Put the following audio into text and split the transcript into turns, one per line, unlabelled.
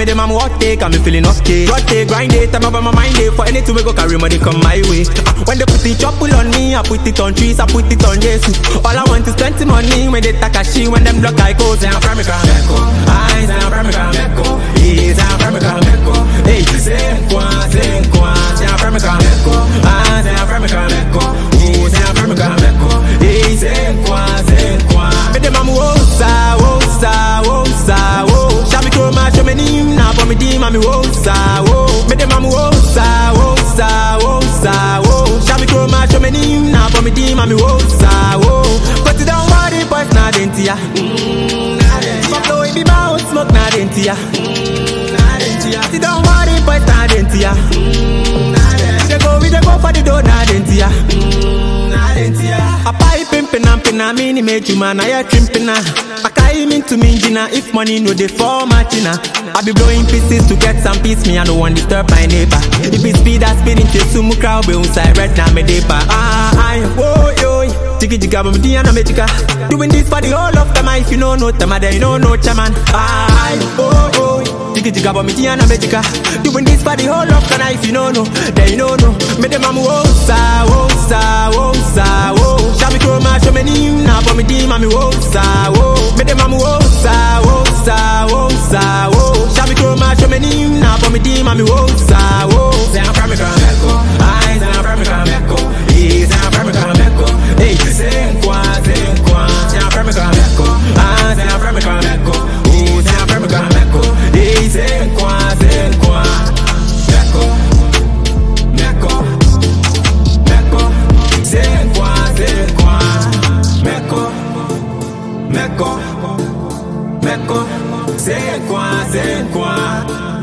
them I'm what take, I'm feeling okay. What take, grind it, I'm over my mind day. For anything we go carry money come my way. Ah, When they put the trouble on me, I put it on trees, I put it on Jesus. All I want is plenty money when they takashi, when them block I go, say I'm from Mecca, Mecca. I say I'm from Mecca, Mecca. Yeah, say I'm from Mecca, Mecca. Hey, say quoi, say quoi, say I'm from Mecca, Mecca. I say I'm from Mecca, Mecca. Oh, say I'm from Mecca, Mecca. Hey, say quoi, say quoi. Me dem am wosa, wosa, wosa, wo. Shabi chroma, show me nim, na for me dim, am wosa, wo. Me dem am wosa, wosa, wosa, wo. Shabi chroma, show me nim, na for me dim, am wosa, wo. But you don't worry, boys, na denti ya. Fuck the way me mouth smoke, na denti ya. You don't worry, boys, na denti ya. They go, we dey go for the door, na denti ya. I buy pimpin' and pin a mini make you man, I a trimpin' I carry me to me Gina, if money no dey for matchina. I be blowing pieces to get some peace, me I no want disturb my neighbor. If it's speed, I speed into sumu crowd, be inside right now me deeper. Ah, I, whoa, yo, Jiggy jigga, but me di and magica. Doing this for the whole of time, if you know no time, then you know no chairman. Ah, I, oh, oh, Jiggy jigga, but me di and magica. Doing this for the whole of time, if you know no, then you know no. Me dem am wosa, wosa, wosa, wo. Shabi chroma, show me nim, na for me dim, am wosa, wo. Me dem am wosa, wosa, wosa, wo. Shabi chroma, show me nim, na for me dim, am wosa, wo. Say I'm from Mecca, Mecca. I say I'm from Mecca, Mecca. Yeah, say I'm from Mecca, Mecca. Hey, say quoi, say quoi. Say I'm from Mecca, Mecca. I say I'm from Mecca, Mecca. Oh, say I'm from Mecca, Mecca. Hey, say quoi, say quoi. Mecca, Mecca, Mecca. Say quoi, say quoi. Mecca, Mecca, Mecca. Say quoi, say quoi.